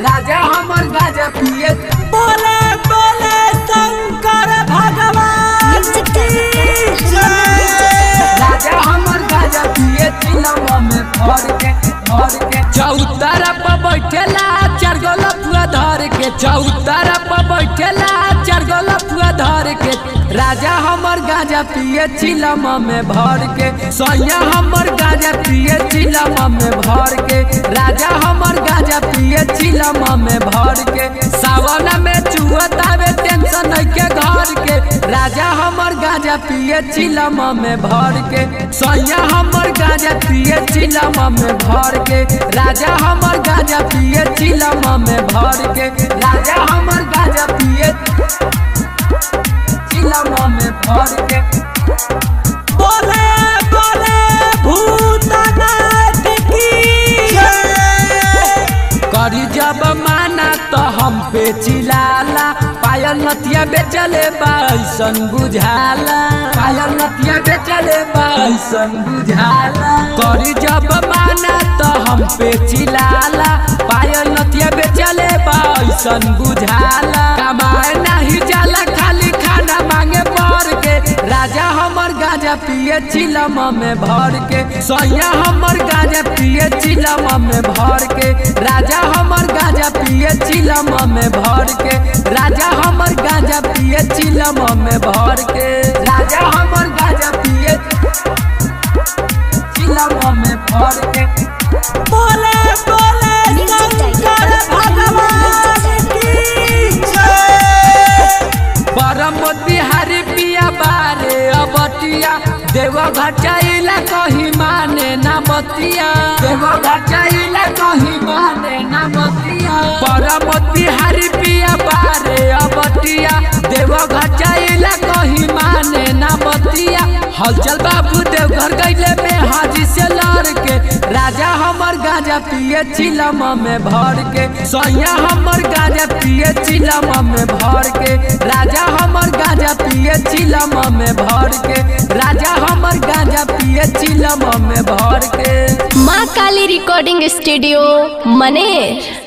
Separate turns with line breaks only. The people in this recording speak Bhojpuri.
राजा हमर गाजा पिए
बोले बोले शंकर भगवान की जय।
राजा हमर गाजा पिए चिलवा में भर के भर के चौतारा पर बैठेला चार गो लपुआ धर के चौतारा पर बैठेला चार गो लपुआ धर के राजा हमर गाजा पिए चिलमा में भर के सैया हमर गाजा पिए चिलमा में भर के राजा हमर गाजा पिए चिलमा में भर के सावन में चुहतावे टेंशन है के घर के राजा हमर गाजा पिए चिलमा में भर के सैया हमर गाजा पिए चिलमा में भर के राजा हमर गाजा पिए चिलमा में भर के राजा हमर गाजा पिए चिलमा में भर के
बोले बोले भूतनाथ की जय।
करी जब माना तो हम पे चिलाला पायल नतिया बेचले बाइसन बुझाला पायल नतिया बेचले बाइसन बुझाला करी जब माना तो हम पे चिलाला पायल नतिया बेचले बाइसन बुझाला कमाए नहीं जाला खाली खाना मांगे पर के राजा हमर गाजा पिए चिलमा में भर के सैया हमर गाजा पिए चिलमा में भर के राजा हमर गाजा पिए चिलमा में भर के राजा हमर गाजा पिए चिलमा में भर के राजा हमर गाजा पिए चिलमा में भर के
बोले बोले शंकर भगवान की जय।
परम बिहारी पिया बारे अबटिया देव घटाइला कही माने ना बतिया देव घटाइला कही माने ना बतिया परम बिहारी पिया बारे अबटिया देव घटाइला कही माने ना बतिया हलचल बाबू देवघर गईले में हाजी से लड़ के राजा हमर गाजा पिए चिलमा में भर के सैया हमर गाजा पिए चिलमा में भर के राजा हमर गाजा पिए चिलमा में भर के राजा हमर गाजा पिए चिलमा में भर के
माँ काली रिकॉर्डिंग स्टूडियो मनेर